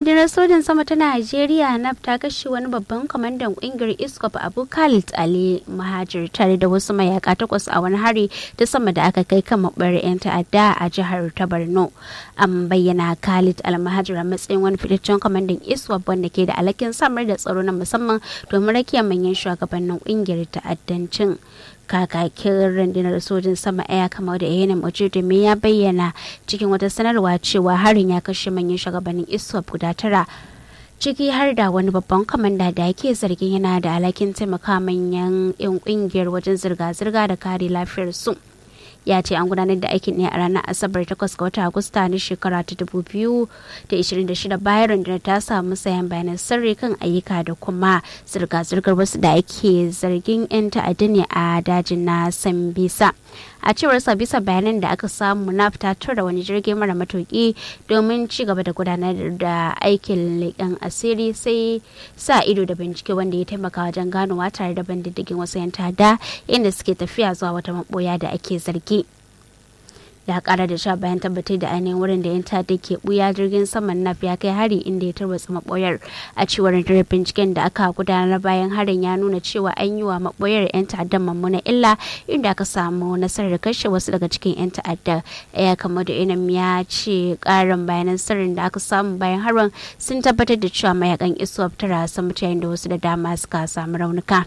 rundunar sojin sama ta najeriya naf ta kashe wani babban kwamandan kungiyar iskop abu khalid ali mahajir tare da wasu mayaka takwas a wani hari ta sama da aka kai kan mabar 'yan ta'adda a jihar ta borno an bayyana khalid al mahajir a matsayin wani fitaccen kwamandan iskop wanda ke da alhakin samar da tsaro na musamman domin rakiyar manyan shugabannin kungiyar ta'addancin kakakin rundunar sojin sama ɗaya kamar da yana ojidumi ya bayyana cikin wata sanarwa cewa harin ya kashe manyan shugabannin iswap guda tara ciki har da wani babban kwamanda da yake zargin yana da alhakin taimaka manyan 'yan kungiyar wajen zirga-zirga da kare lafiyar su ya ce an gudanar da aikin ne a ranar asabar 8 ga watan agusta na shekara ta 2026 bayan rundunar ta samu sayan bayanan sirri kan ayyuka da kuma zirga-zirgar wasu da ake zargin 'yan ta'adda ne a dajin na sambisa a cewar sa bisa bayanan da aka samu na fitatar da wani jirgin mara matuki domin ci gaba da gudanar da aikin leƙen asiri sai sa ido da bincike wanda ya taimaka wajen ganowa tare da ban diddigin wasu 'yan ta'adda inda suke tafiya zuwa wata maboya da ake zargi ya kara da sha bayan tabbatar da ainihin wurin da yan ta'adda ke buya jirgin saman naf ya kai hari inda ya tarwatsa maboyar a cewar rundunar binciken da aka gudanar bayan harin ya nuna cewa an yi wa maboyar yan ta'addan mummuna illa inda aka samu nasarar kashe wasu daga cikin yan ta'adda ya kama da inam ya ce karin bayanan sirrin da aka samu bayan harin sun tabbatar da cewa mayakan iswap tara sun mutu yayin da wasu da dama suka samu raunuka.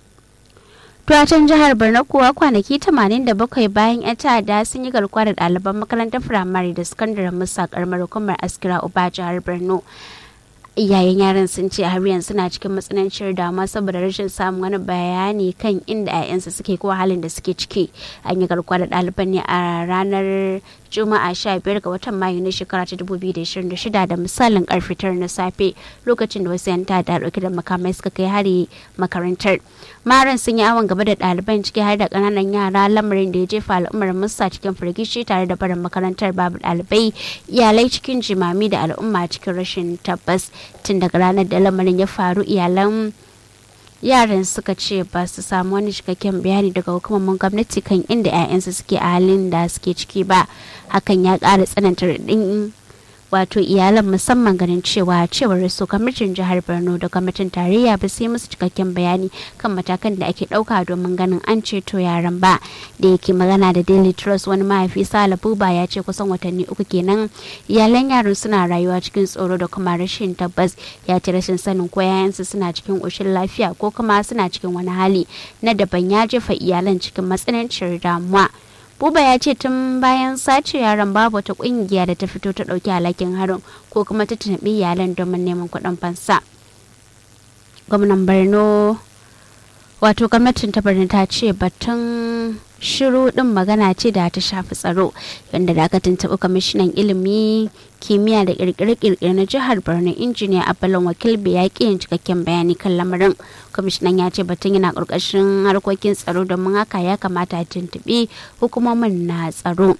Tuwatan jihar Borno kuwa kwanaki 87 bayan 'yan ta'adda sun yi garkuwa da ɗaliban makarantar firamare da sakandaren musa karamar hukumar askira uba jihar Borno. Iyayen yaran sun ce har yanzu suna cikin matsananciyar damuwa saboda rashin samun wani bayani kan inda 'ya'yansu suke ko halin da suke ciki. An yi garkuwa da ɗaliban ne a ranar Juma'a 15 ga watan Mayu na shekara ta 2026 da misalin karfe tara na safe lokacin da wasu 'yan ta'adda dauke da makamai suka kai hari makarantar. Maran sun yi awon gaba da ɗaliban ciki har da ƙananan yara lamarin da ya jefa al'ummar musa cikin firgici tare da barin makarantar babu ɗalibai iyalai cikin jimami da al'umma cikin rashin tabbas tun daga ranar da lamarin ya faru iyalan yaran suka ce ba su samu wani cikakken bayani daga hukumomin gwamnati kan inda 'ya'yansu suke a halin da suke ciki ba hakan ya ƙara tsananta raɗin wato iyalan musamman ganin cewa cewar su kwamitin jihar borno da kwamitin tarayya ba sai musu cikakken bayani kan matakan da ake ɗauka domin ganin an ceto yaran ba da yake magana da daily trust wani mahaifi sala buba ya ce kusan watanni uku kenan iyalan yaran suna rayuwa cikin tsoro da kuma rashin tabbas ya ce rashin sanin ko yayansu suna cikin ƙoshin lafiya ko kuma suna cikin wani hali na daban ya jefa iyalan cikin matsananciyar damuwa Buba ya ce tun bayan sace yaran babu wata kungiya da ta fito ta ɗauki alhakin harin ko kuma ta tunabi iyalan domin neman kuɗin fansa. Gwamnan Borno wato gwamnatin ta Borno ta ce batun shiru din magana ce da ta shafi tsaro yadda da aka tuntuɓi kwamishinan ilimi kimiyya da kirkire-kirkire na jihar borno injiniya abalon wakil bai ya yin cikakken bayani kan lamarin kwamishinan ya ce batun yana ƙarƙashin harkokin tsaro domin haka ya kamata a tuntuɓi hukumomin na tsaro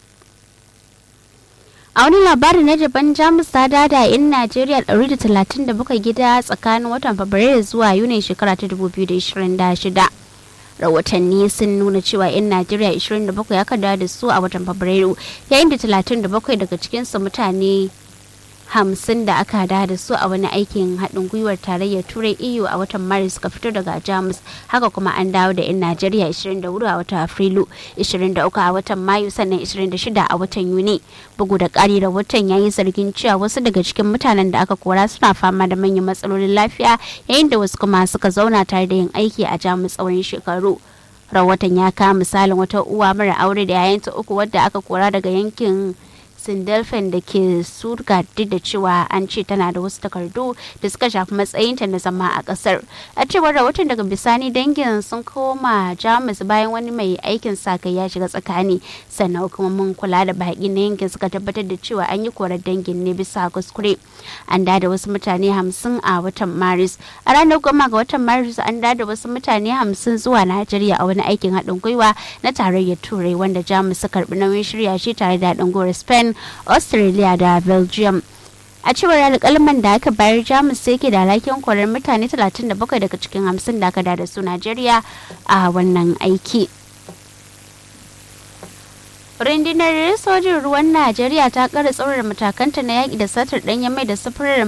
a wani labari na jaban jamus ta dada in najeriya 137 gida tsakanin watan fabrairu zuwa yuni shekara ta 2026 rahotanni sun nuna cewa 'yan najeriya 27 ya kada da su a watan fabrairu yayin da 37 daga cikinsu mutane hamsin da aka hada da su a wani aikin haɗin gwiwar tarayyar turai eu a watan maris suka fito daga jamus haka kuma an dawo da 'yan najeriya 24 a watan afrilu 23 a watan mayu sannan 26 a watan yuni bugu da ƙari da watan ya yi zargin cewa wasu daga cikin mutanen da aka kora suna fama da manyan matsalolin lafiya yayin da wasu kuma suka zauna tare da yin aiki a jamus tsawon shekaru rahoton ya kawo misalin wata uwa mara aure da yayanta uku wadda aka kora daga yankin sindelfen da ke surga duk da cewa an ce tana da wasu takardu da suka shafi matsayinta na zama a kasar a cewar rahoton daga bisani dangin sun koma jamus bayan wani mai aikin sa kai ya shiga tsakani sannan hukumomin kula da baƙi na yankin suka tabbatar da cewa an yi korar dangin ne bisa kuskure an da wasu mutane hamsin a watan maris a ranar goma ga watan maris an da wasu mutane hamsin zuwa najeriya a wani aikin haɗin gwiwa na tarayyar turai wanda jamus suka karɓi nauyin shirya shi tare da haɗin gwiwar spain australia da belgium a cewar alƙalman da aka bayar jamus sai ke da alhakin korar mutane 37 daga cikin 50 da aka da su najeriya a wannan aiki rundunar sojin ruwan najeriya ta kara tsaurara matakanta na yaƙi da satar ɗanyen mai da sufurar